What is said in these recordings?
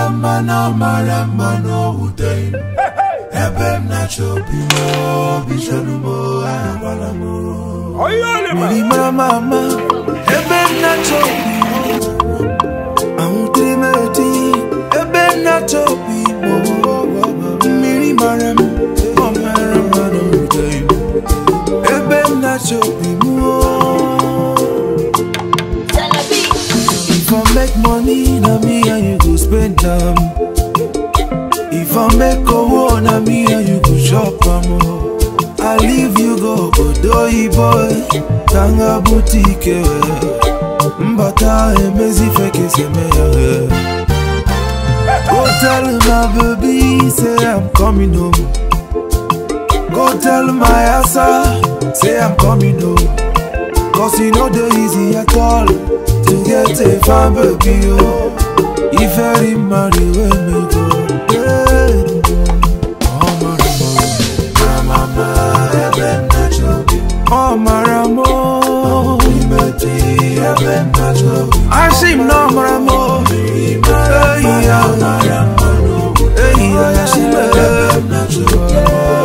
mara mma na ọ mara mma na o wuteghị m ebe m na-achọ obi m obi chọrọ m agwala m mmiri mara mma mma ebe m na-achọ obi m ahụtere m eti ebe m na-achọ obi m mmiri mara m ọ mara mma na o wuteghị m ebe m na-achọ obi m If I make money, na me and you go spend them. If I make a war, na me and you go shop am. oh. I leave you go Odoyi boy, Tanga boutique. eh. Mbata emezi feke seme ya. Go tell my baby, say I'm coming home. Go tell my asa, say I'm coming home. Cause you know the easy at all To get a fine baby oh If I marry when me go Oh maramo Ebe nachobi Oh maramo Imeti ebe nachobi Ashim no maramo Hey ya Hey ya Ashim ebe nachobi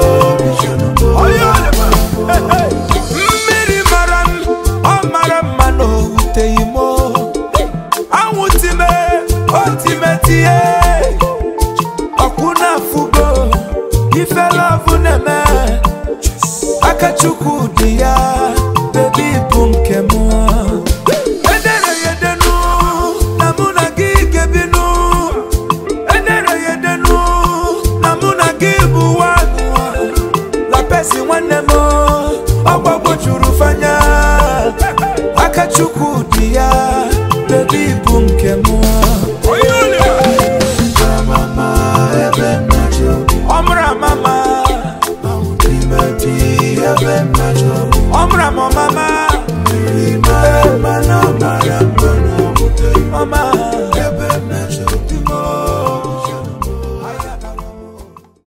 mmiri mara m ọ mara mma na o wuteghị m anwụtime otimetie ọkwụ na-afụgo ifelovụ na-eme aka chukwu dị ya bebi bụ nke m edere ya edenu na mụ na gị gebinu edere ya edenu na mụ na gị bụ nwanụ la pesi nwanne m ọgbagbo juru fanya aka chukwu dị ya bebi bụ nke m